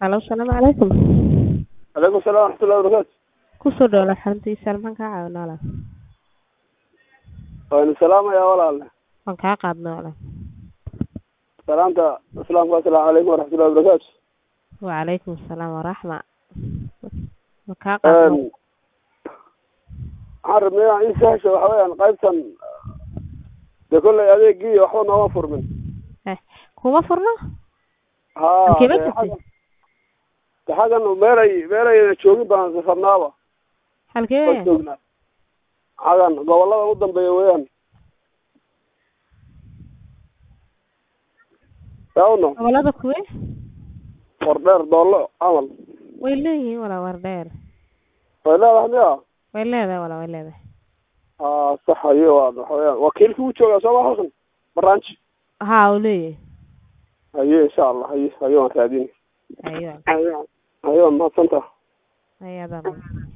Halo, asalaamu calaykum. calaykum salaam waraxmatullahi wabarakaatu Kusoo dhawaada xaruntiisa maxaan kaa caawinaa walaal? waan salaamayaa walaale Waan kaa qaadnay walaal. salaamta islaamka assalaamu calaykum waraxmatullahi wabarakaatu Wacalaykum asalaam waraxma. Waan kaa qaadnay. waxaan rabnay inaan ii sahasho waxa weeyaan qaybtan dee kolley adeegii waxba nooma furmin Eh, kuma furno? haa Halkee ba dee jirtay? xaggan dee xaggan meelay meelayna joogin baan safarnaaba Halkee waan weeyaan? joognaa xaggan gobollada u dambeeya weeyaan yaawno Gobolada kuwe? wardheer doollo camal Way leeyihiin walaal war dheer. way leedahay miya Way leedahay walaal way leedahay. haa sax haye waa waxa weeyaan wakiilkii u joogaa sooma halkan barnaamij Haa, uu leeyahay. haye insha allah haye haye waan raadini Aywa. haye haye waa mahadsantaha Ayada.